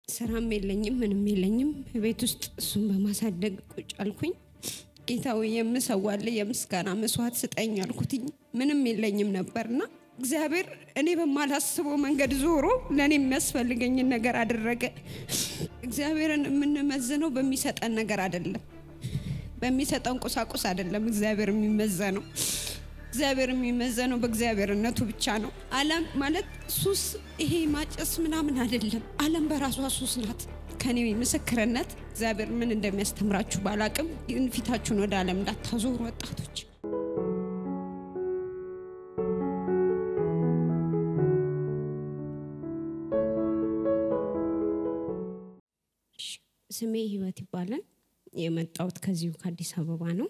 ስራም የለኝም ምንም የለኝም። ቤት ውስጥ እሱን በማሳደግ ቁጭ አልኩኝ። ጌታዊ የምሰዋል የምስጋና መስዋዕት ስጠኝ አልኩትኝ። ምንም የለኝም ነበርና እግዚአብሔር እኔ በማላስበው መንገድ ዞሮ ለእኔ የሚያስፈልገኝን ነገር አደረገ። እግዚአብሔርን የምንመዝነው በሚሰጠን ነገር አይደለም፣ በሚሰጠን ቁሳቁስ አይደለም። እግዚአብሔር የሚመዘነው እግዚአብሔር የሚመዘነው በእግዚአብሔርነቱ ብቻ ነው። ዓለም ማለት ሱስ፣ ይሄ ማጨስ ምናምን አይደለም። ዓለም በራሷ ሱስ ናት። ከኔ ምስክርነት እግዚአብሔር ምን እንደሚያስተምራችሁ ባላቅም፣ ግን ፊታችሁን ወደ ዓለም እንዳታዞሩ ወጣቶች። ስሜ ህይወት ይባላል። የመጣሁት ከዚሁ ከአዲስ አበባ ነው።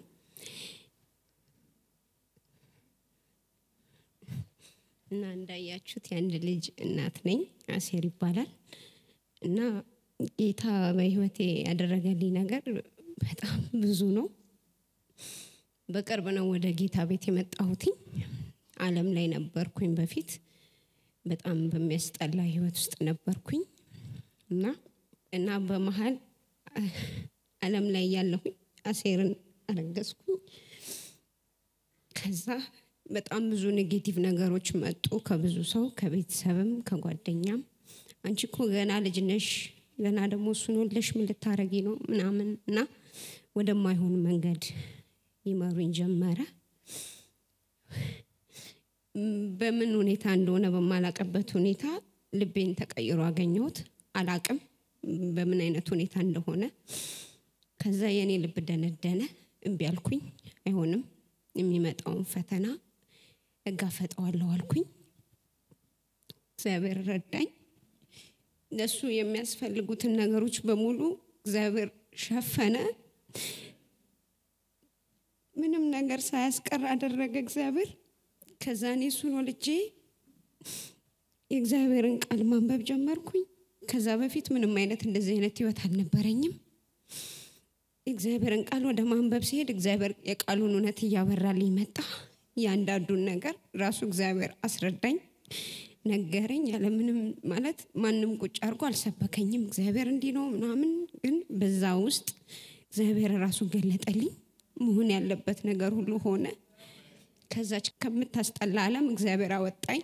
እና እንዳያችሁት የአንድ ልጅ እናት ነኝ። አሴር ይባላል። እና ጌታ በህይወቴ ያደረገልኝ ነገር በጣም ብዙ ነው። በቅርብ ነው ወደ ጌታ ቤት የመጣሁትኝ። ዓለም ላይ ነበርኩኝ በፊት በጣም በሚያስጠላ ህይወት ውስጥ ነበርኩኝ እና እና በመሀል ዓለም ላይ ያለሁኝ አሴርን አረገዝኩኝ። ከዛ በጣም ብዙ ኔጌቲቭ ነገሮች መጡ ከብዙ ሰው ከቤተሰብም ከጓደኛም። አንቺ እኮ ገና ልጅ ነሽ፣ ገና ደግሞ እሱን ወልደሽ ምን ልታረጊ ነው ምናምን እና ወደማይሆን መንገድ ይመሩኝ ጀመረ። በምን ሁኔታ እንደሆነ በማላቅበት ሁኔታ ልቤን ተቀይሮ አገኘሁት። አላቅም በምን አይነት ሁኔታ እንደሆነ። ከዛ የእኔ ልብ ደነደነ። እምቢ አልኩኝ። አይሆንም፣ የሚመጣውን ፈተና እጋፈጠዋለሁ አልኩኝ። እግዚአብሔር ረዳኝ። ለሱ የሚያስፈልጉትን ነገሮች በሙሉ እግዚአብሔር ሸፈነ። ምንም ነገር ሳያስቀር አደረገ እግዚአብሔር። ከዛ እኔ እሱን ወልጄ የእግዚአብሔርን ቃል ማንበብ ጀመርኩኝ። ከዛ በፊት ምንም አይነት እንደዚህ አይነት ህይወት አልነበረኝም። የእግዚአብሔርን ቃል ወደ ማንበብ ሲሄድ እግዚአብሔር የቃሉን እውነት እያበራልኝ መጣ። እያንዳንዱን ነገር ራሱ እግዚአብሔር አስረዳኝ፣ ነገረኝ። ያለምንም ማለት ማንም ቁጭ አድርጎ አልሰበከኝም። እግዚአብሔር እንዲህ ነው ምናምን፣ ግን በዛ ውስጥ እግዚአብሔር ራሱ ገለጠልኝ። መሆን ያለበት ነገር ሁሉ ሆነ። ከዛች ከምታስጠላ ዓለም እግዚአብሔር አወጣኝ።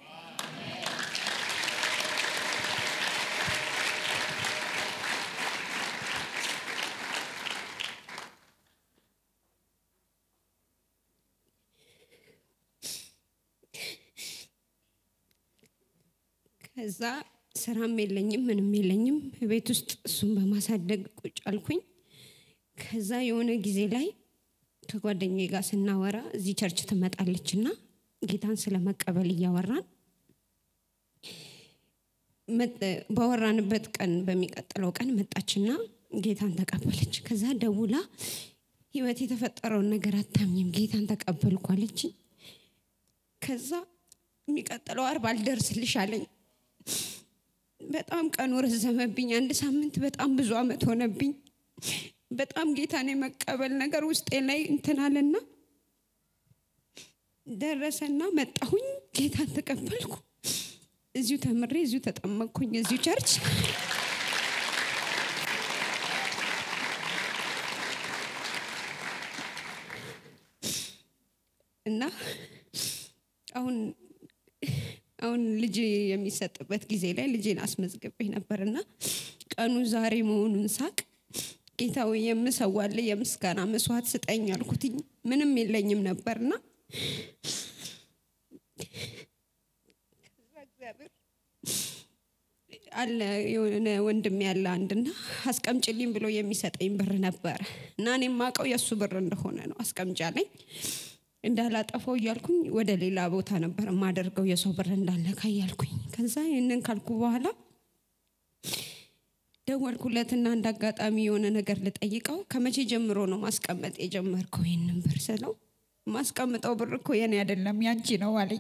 ከዛ ስራም የለኝም ምንም የለኝም። ቤት ውስጥ እሱን በማሳደግ ቁጭ አልኩኝ። ከዛ የሆነ ጊዜ ላይ ከጓደኛዬ ጋር ስናወራ እዚህ ቸርች ትመጣለች እና ጌታን ስለመቀበል እያወራን ባወራንበት ቀን በሚቀጥለው ቀን መጣችና ጌታን ተቀበለች። ከዛ ደውላ ህይወት የተፈጠረውን ነገር አታምኝም፣ ጌታን ተቀበልኩ አለችኝ። ከዛ የሚቀጥለው አርብ አልደርስልሽ አለኝ። በጣም ቀኑ ረዘመብኝ። አንድ ሳምንት በጣም ብዙ አመት ሆነብኝ። በጣም ጌታን የመቀበል ነገር ውስጤ ላይ እንትናልና ደረሰና መጣሁኝ። ጌታን ተቀበልኩ። እዚሁ ተምሬ እዚሁ ተጠመቅኩኝ። እዚሁ ቸርች እና አሁን አሁን ልጅ የሚሰጥበት ጊዜ ላይ ልጄን አስመዝግቤ ነበርና ቀኑ ዛሬ መሆኑን ሳቅ ጌታዊ የምሰዋል የምስጋና መስዋዕት ስጠኝ አልኩትኝ። ምንም የለኝም ነበርና አለ የሆነ ወንድም ያለ አንድና አስቀምጭልኝ ብሎ የሚሰጠኝ ብር ነበረ እና እኔ የማውቀው የእሱ ብር እንደሆነ ነው። አስቀምጫለኝ እንዳላጠፋው እያልኩኝ ወደ ሌላ ቦታ ነበር የማደርገው የሰው ብር እንዳለካ እያልኩኝ። ከዛ ይህንን ካልኩ በኋላ ደወልኩለትና እንደ አጋጣሚ የሆነ ነገር ልጠይቀው ከመቼ ጀምሮ ነው ማስቀመጥ የጀመርከው ይህንን ብር ስለው ማስቀምጠው ብር እኮ የኔ አይደለም ያንቺ ነው አለኝ።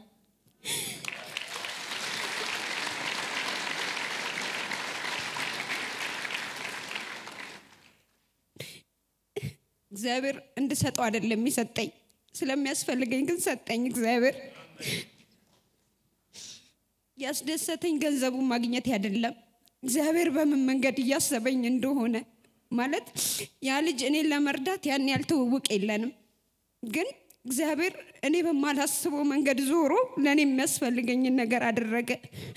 እግዚአብሔር እንድሰጠው አይደለም የሚሰጠኝ ስለሚያስፈልገኝ ግን ሰጠኝ እግዚአብሔር። ያስደሰተኝ ገንዘቡን ማግኘት አይደለም፣ እግዚአብሔር በምን መንገድ እያሰበኝ እንደሆነ ማለት ያ ልጅ እኔን ለመርዳት ያን ያህል ትውውቅ የለንም ግን እግዚአብሔር እኔ በማላስበው መንገድ ዞሮ ለእኔ የሚያስፈልገኝን ነገር አደረገ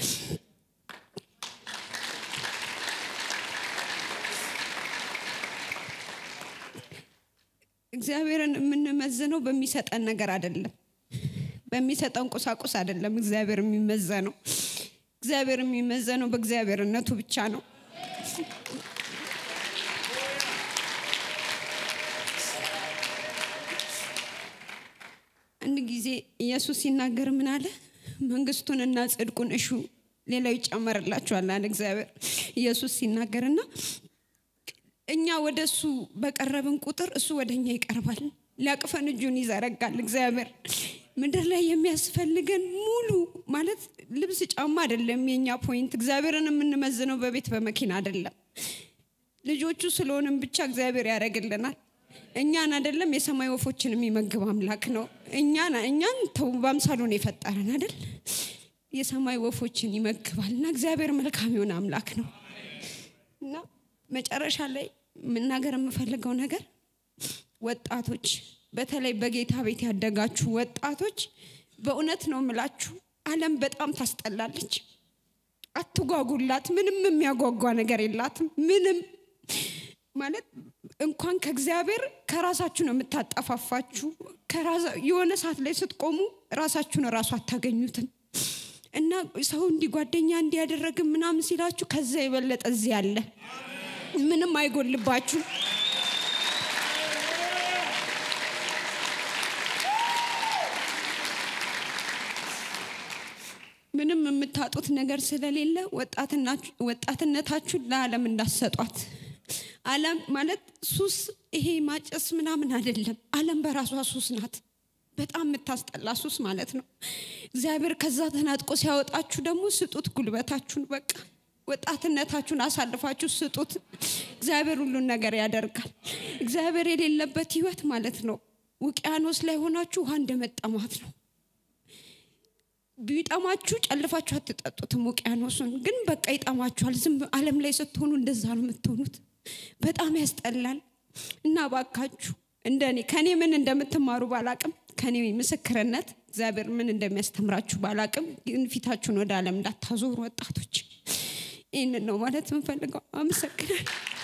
እግዚአብሔርን የምንመዝነው በሚሰጠን ነገር አይደለም በሚሰጠን ቁሳቁስ አይደለም እግዚአብሔር የሚመዘነው እግዚአብሔር የሚመዘነው በእግዚአብሔርነቱ ብቻ ነው አንድ ጊዜ ኢየሱስ ሲናገር ምን አለ መንግስቱንና ጽድቁን እሹ ሌላው ይጨመርላችኋል አለ እግዚአብሔር ኢየሱስ ሲናገርና እኛ ወደ እሱ በቀረብን ቁጥር እሱ ወደ እኛ ይቀርባል ሊያቅፈን እጁን ይዘረጋል እግዚአብሔር ምድር ላይ የሚያስፈልገን ሙሉ ማለት ልብስ ጫማ አይደለም የኛ ፖይንት እግዚአብሔርን የምንመዝነው በቤት በመኪና አይደለም ልጆቹ ስለሆንም ብቻ እግዚአብሔር ያደረግልናል እኛን አይደለም የሰማይ ወፎችን የሚመግብ አምላክ ነው እኛን እኛን ተው በአምሳሉን የፈጠረን አይደል የሰማይ ወፎችን ይመግባል እና እግዚአብሔር መልካም የሆነ አምላክ ነው እና መጨረሻ ላይ መናገር የምፈልገው ነገር ወጣቶች በተለይ በጌታ ቤት ያደጋችሁ ወጣቶች በእውነት ነው ምላችሁ አለም በጣም ታስጠላለች አትጓጉላት ምንም የሚያጓጓ ነገር የላትም ምንም ማለት እንኳን ከእግዚአብሔር ከራሳችሁ ነው የምታጠፋፋችሁ የሆነ ሰዓት ላይ ስትቆሙ ራሳችሁን ራሱ አታገኙትም እና ሰው እንዲህ ጓደኛ እንዲያደረግም ምናምን ሲላችሁ ከዛ የበለጠ እዚህ አለ ምንም አይጎልባችሁ ምንም የምታጡት ነገር ስለሌለ ወጣትነታችሁን ለዓለም እንዳሰጧት አለም ማለት ሱስ ይሄ ማጨስ ምናምን አይደለም አለም በራሷ ሱስ ናት በጣም የምታስጠላ ሱስ ማለት ነው እግዚአብሔር ከዛ ተናጥቆ ሲያወጣችሁ ደግሞ ስጡት ጉልበታችሁን በቃ ወጣትነታችሁን አሳልፋችሁ ስጡት እግዚአብሔር ሁሉን ነገር ያደርጋል እግዚአብሔር የሌለበት ህይወት ማለት ነው ውቅያኖስ ላይ ሆናችሁ ውሃ እንደመጠማት ነው ቢጠማችሁ ጨልፋችሁ አትጠጡትም ውቅያኖሱን ግን በቃ ይጠማችኋል ዝም አለም ላይ ስትሆኑ እንደዛ ነው የምትሆኑት በጣም ያስጠላል እና ባካችሁ እንደኔ ከኔ ምን እንደምትማሩ ባላቅም ከኔ ምስክርነት እግዚአብሔር ምን እንደሚያስተምራችሁ ባላቅም ግን ፊታችሁን ወደ አለም እንዳታዞሩ ወጣቶች ይህንን ነው ማለት የምንፈልገው አመሰግናል